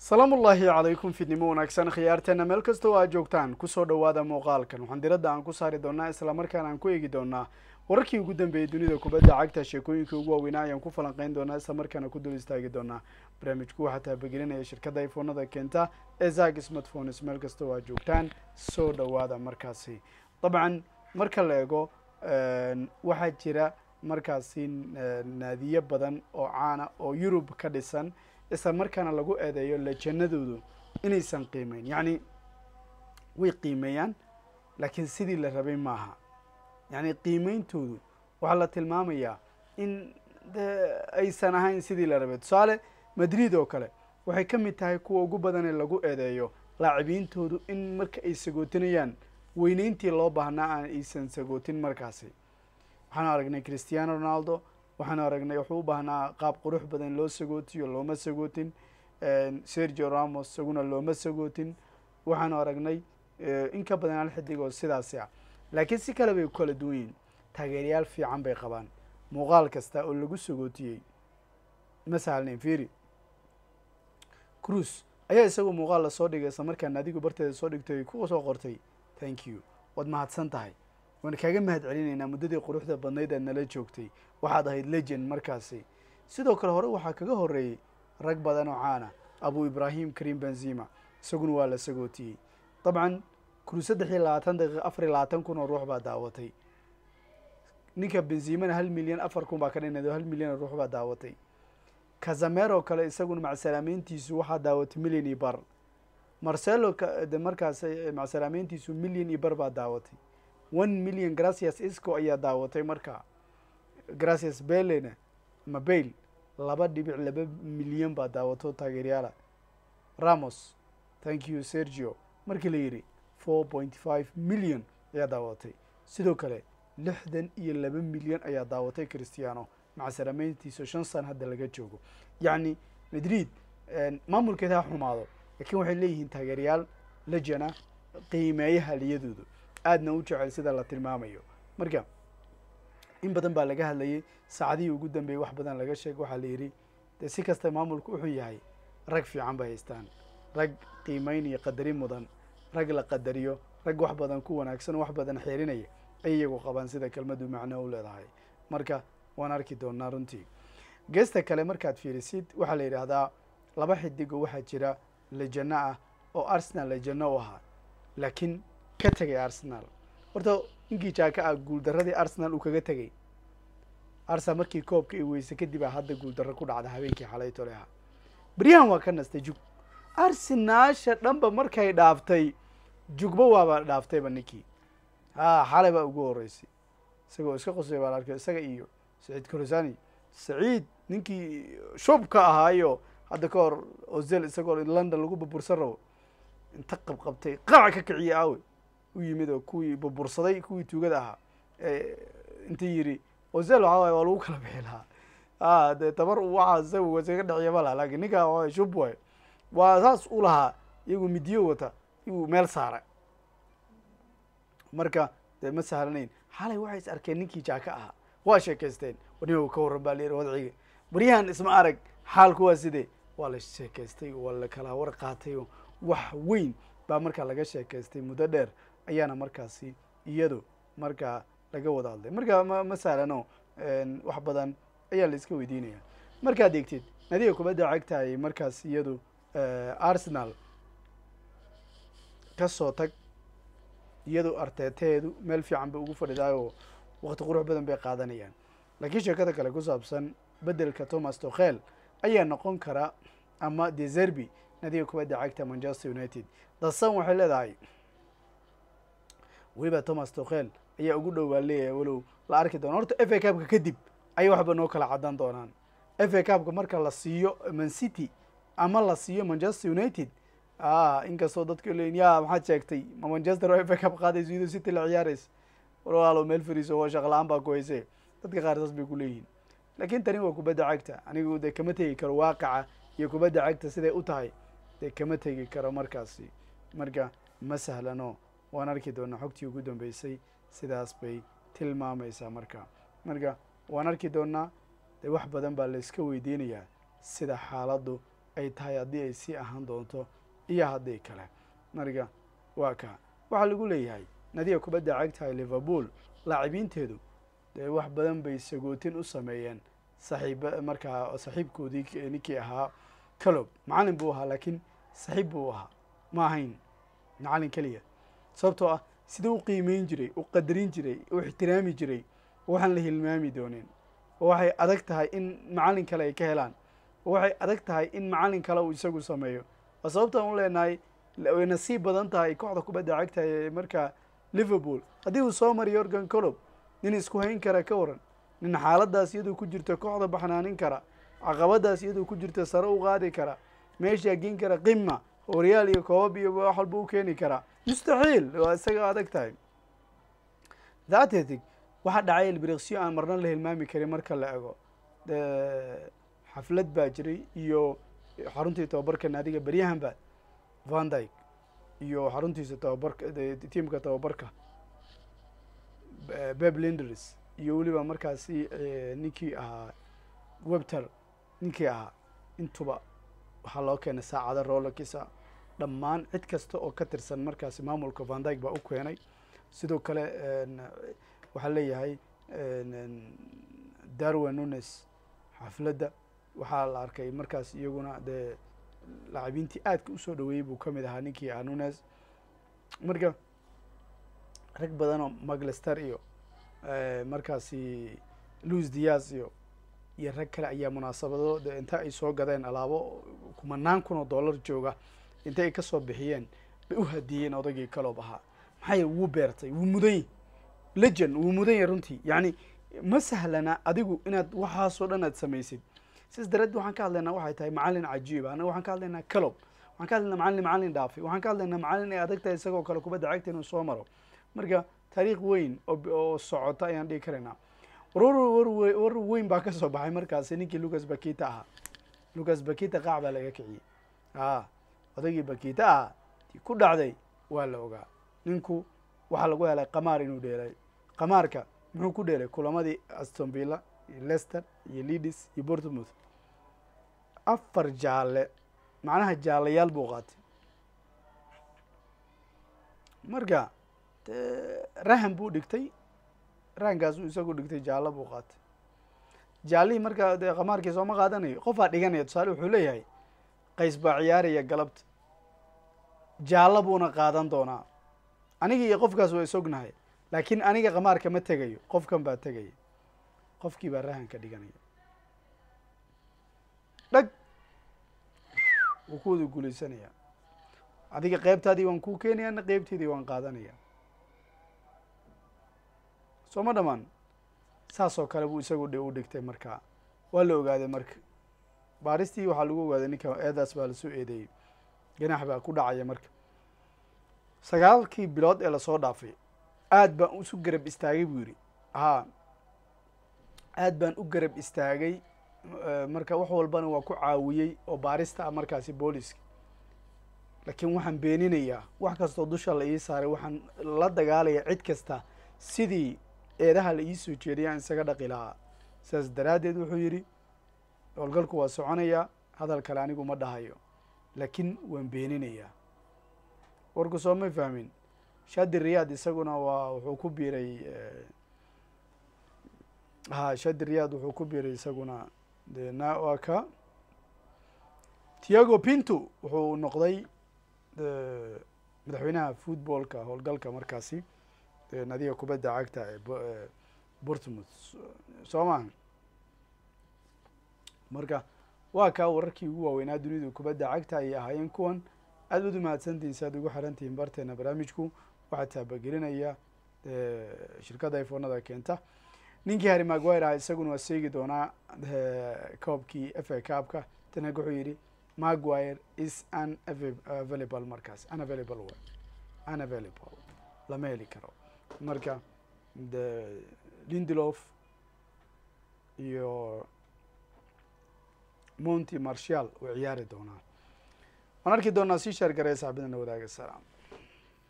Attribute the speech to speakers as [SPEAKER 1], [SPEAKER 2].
[SPEAKER 1] salaamu ullaahi calaykum fidnimo wanaagsan khiyaarteena meel kastoo aad joogtaan kusoo dhowaada muuqaalkan waxaan diradda aan ku saari doonaa islamarkaana aan ku eegi doonaa wararkii ugu dambeeyey dunida kubadda cagta sheekooyinkii ugu waaweynaa ayaan ku falanqeyn doonaa islamarkaana ku dul istaagi doonaa barnaamijku waxaa taabagelinaya shirkadda ifoonada keenta ee zag smartphones meel kastoo aad joogtaan soo dhowaada markaasi dabcan marka la eego waxaa jira markaasi naadiyo badan oo caana oo yurub ka dhisan isla markaana lagu eedeeyo lejanadoodu inaysan qiimeyn yacni way qiimeeyaan laakiin sidii la rabay maaha yacni qiimeyntoodu waxaa la tilmaamayaa in de aysan ahayn sidii la rabay tusaale madrid oo kale waxay ka mid tahay kuwa ugu badan ee lagu eedeeyo laacibiintoodu in marka ay sagootinayaan weyneyntii loo baahnaa aan aysan sagootin markaasi waxaanu aragnay christiano ronaldo waxaanu aragnay wuxuu u baahnaa qaab qurux badan loo sagootiyo looma sagootin sergio ramos isaguna looma sagootin waxaanu aragnay in ka badan hal xidig oo sidaasi ah laakiin si kale bay ku kala duwan yihin taageerayaal fiican bay qabaan muuqaal kasta oo lagu sagootiyey ma sahalnayn firi cruise ayaa isagoo muuqaal lasoo dhigay isla markaana adigu barteeda soo dhigtay ku soo qortay thank you waad mahadsan tahay waan kaaga mahad celinaynaa muddadii quruxda badnayd aad nala joogtay waxaad ahayd legend markaasi sidoo kale hore waxaa kaga horreeyey rag badan oo caana abu ibrahim karim benzima isaguna waa la sagootiyey dabcan kuru saddex iyo labaatan daqiiqa afar iyo labaatan kun oo ruux baa daawatay ninka benzimana hal milyan afar kun baa ka dhinado hal milyan oo ruux baa daawatay kazamero kale isaguna macsalaameyntiisu waxaa daawatay milyan iyo bar marcelo de markaas macsalaameyntiisu milyan iyo bar baa daawatay one million gracias isco ayaa daawatay markaa gracias belena ama bail laba dhibic laba milyan baa daawato taageeryaala ramos thank you sergio markii la yidhi four point five million ayaa daawatay sidoo kale lixdan iyo laba milyan ayaa daawatay christiano macsalaameyntiisa shan sana hadda laga joogo yacni madrid maamulkeeda ha xumaado laakiin waxay leeyihiin taageeryaal lejana qiimeeya haliyadooda aadna u jecel sida la tilmaamayo marka in badan baa laga hadlayay saacadihii ugu dambeeyey wax badan laga sheegay waxaa la yidhi dee si kasta maamulku wuxuu yahay rag fiican bay haystaan rag qiimeyn iyo qadarin mudan rag la qadariyo rag wax badan ku wanaagsan oo wax badan xeerinaya ay iyagu qabaan sida kelmaddu macno u leedahay marka waan arki doonaa runtii geesta kale markaad fiirisid waxaa la yidhaahdaa laba xidig oo waxaa jira lejano ah oo arsenal lejano u ahaa laakiin ka tegay arsenal horta ninkii jaaka ah guuldaradii arsenal uu kaga tegay arsenal markii koobka i weyse kadib a hadda guuldarro ku dhacda habeenkii xalay tole ahaa beryahan waa ka nastay jug arsenaasha dhanba markay dhaaftay jugba waaba dhaaftayba ninkii ha xalay baa ugu horeysay isagoo iska qosay baan arkay isaga iyo saciid korosani saciid ninkii shubka ahaayo hadda ka hor ozel isagoo london lagu burbursan rabo inta qabqabtay qaac ka kiciye awe u yimid oo kuwii burbursaday kuwii tuugada ahaa inta yidhi ozel waxaa waay waa lagu kala bixi lahaa a dee tabar waxaa isaga wasaga dheciya ma laha lakin ninkaa waa shub waay waa saas u lahaa iyagu midiyo wata igu meel saara marka dee ma sahlanayn xalay waxay is arkeen ninkii jaaka ahaa waa sheekaysteen waniba ka warran baa layidhi wadciga baryahan isma arag xaalku waa sidee waa la sheekaystay waa la kala war qaatay oo wax weyn baa markaa laga sheekaystay muddo dheer ayaana markaasi iyadu markaa laga wada hadlay marka ma ma sahlano wax badan ayaa la iska weydiinaya markaad eegtid nadiga kubadda cagtahay markaas iyadu arsenal kasoo tag iyadu arteeteedu meel fiican bay ugu fadhidaayoo wakti qurux badan bay qaadanayaan laakiin sheekada kale ku saabsan beddelka thomas tokhel ayaa noqon kara ama deserbi nadiga kubadda cagta manchester united dasan waxay leedahay weliba thomas tokhel ayaa ugu dhowaa leeyahay walow la arki doona horta f a cabka kadib ayay waxba noo kala caddan doonaan f a cabka marka la siiyo man city ama la siiyo manchester united a inkastoo dadka leeyiin ya maxaad sheegtay ma manchester oo f a cab qaadayso iyadoo city la ciyaaraysa walaalo meel fariiso waa shaqla-aan baa ku hayse dadka qaar saas bay ku leeyihiin laakiin tani waa kubadda cagta anigu dee kama tegi karo waaqaca iyo kubadda cagta siday u tahay dee kama tegi karo markaasi marka ma sahlano waan arki doonaa xogtii ugu dambeysay sidaas bay tilmaamaysaa marka marka waan arki doonaa dee wax badan baa la iska weydiinayaa sida xaaladdu ay tahay haddii ay sii ahaan doonto iyo haddii kale marka waa kaa waxaa lagu leeyahay nadiga kubadda cagtahay liverpool laacibiinteedu dee wax badan bay sagootin u sameeyeen saxiib markaa saxiibkoodii ninkii ahaa calob macalin buu ahaa laakiin saxiib buu ahaa ma ahayn macalin keliya sababtoo ah sida u qiimeyn jiray u qadarin jiray u ixtiraami jiray waxaan la hilmaami doonin oo waxay adag tahay in macalin kale ay ka helaan oo waxay adag tahay in macalin kale uu isagu sameeyo waa sababtaan u leenahay way nasiib badan tahay kooxda kubadda cagta ee markaa liverpool haddii uu soo mariyo organ colob nin isku hayn kara ka waran nin xaaladaas iyadoo ku jirta kooxda baxnaanin kara caqabadaas iyadoo ku jirta sare u qaadi kara meeshaa geen kara qima horyaal iyo koobab iyo wax walba u keeni karaa mustaxiil waa isaga adag tahay datetig waxaa dhacay elbriksyo aan marna la hilmaami karin marka la ego xaflad baa jiray iyo xaruntii tababarka naadiga beryahanba van dyke iyo xaruntiisa tababarka tiamka tababarka beb linders iyo weliba markaasi ninkii ahaa webter ninkii ahaa intuba waxaa loo keenay saacada rolokisa dhammaan cid kasta oo ka tirsan markaasi maamulka van dyke baa u keenay sidoo kale waxaa leeyahay darwin nunes xafladda waxaa la arkay markaas iyaguna dee lacabiintii aadka usoo dhaweeyey buu ka mid ahaa ninkii ah nunes marka rag badan oo maglester iyo markaasi louis diaz iyo iyo rag kale ayaa munaasabado de inta ay soo gadeen alaabo kumanaan kun oo dollar jooga inta ay kasoo bixiyeen bay u hadiyeen odagii kaloob ahaa maxaa yel wuu beertay wuu mudany legend wuu mudan yahy runtii yacni ma sahlana adigu inaad waxaasoo dhan aad samaysid sidaas dareed waxaan ka hadlaynaa waxay tahay macalin cajiiba anaga waxaan ka hadlaynaa calob waxaan ka hadlaynaa macalin macalin dhaafay waxaan ka hadlaynaa macalin ay adag tahay isagoo kale kubadda cagta inuu soo maro marka taariikh weyn oo socota ayaan dhigi karaynaa war war war weyn baa kasoo baxay markaasi ninkii lucas bakita ahaa lucas bakita qaac baa laga kiciyey a odagii bakita ahaa tii ku dhacday waa la ogaa ninku waxaa lagu helay qamaar inuu dheelay qamaarka muxuu ku dheelay kulamadii aston villa iyo lester iyo leadis iyo bortmouth afar jaalle macnaha jaalayaal buu qaatay marka rahan buu dhigtay rahankaasuu isagu dhigtay jaallo buu qaatay jaallihii markaa dee qamaarkii sooma qaadanayo qofaa dhiganaya tusaale wuxuu leeyahay qays baa ciyaaraya galabta jaallo buuna qaadan doonaa aniga iyo qofkaas waa isognahay laakiin aniga qamaarka ma tegayo qofkan baa tegaya qofkii baa rahanka dhiganaya dhag wuu ku wada guulaysanaya adiga qeybtaadii waan kuu keenaya na qeybteedii waan qaadanaya soo ma dhamaan saas oo kale buu isagu dhe u dhigtay markaa waa la ogaaday marka baaristii waxaa lagu ogaaday ninka eedaas baa lasoo eedeeyey ganax baa ku dhacaya marka sagaalkii bilood ee lasoo dhaafay aad baan isu garab istaagay buu yidhi haa aad baan u garab istaagay marka wax walbana waa ku caawiyey oo baarista ah markaasi booliska laakiin waxaan beeninayaa wax kastoo dusha la ii saaray waxaan la dagaalaya cid kasta sidii eedaha la ii soo jeediyaan isaga dhaqi lahaa sidaas daraaddeed wuxuu yidhi howlgalku waa soconayaa hadal kale anigu ma dhahayo laakiin waan beeninayaa warku soo may fahmin shadi riyaad isaguna waa wuxuu ku biiray ha shadi riyaad wuxuu ku biiray isaguna de na waa ka tiago pinto wuxuu noqday madaxweynaha footballka howlgalka markaasi nadiga kubadda cagta ee bortmouth soo maha marka waa kaa wararkii ugu waaweynaa dunida kubadda cagta ayay ahaayeen kuwan aad ud umahadsantihin si aad ugu xirantihiin barteena barnaamijku waxaa taabagelinaya shirkadda iphonada keenta ninkii harry maguire ah isaguna waa seegi doonaa koobkii f a cabka tanag wuxuu yidhi maguire is unavailable markaas unavailable way unavailable lama heli karo marka de lindelof iyo monty marshall uu ciyaari doonaa waan arki doonaa sii sheer garaya saxbadana wadaaga salaam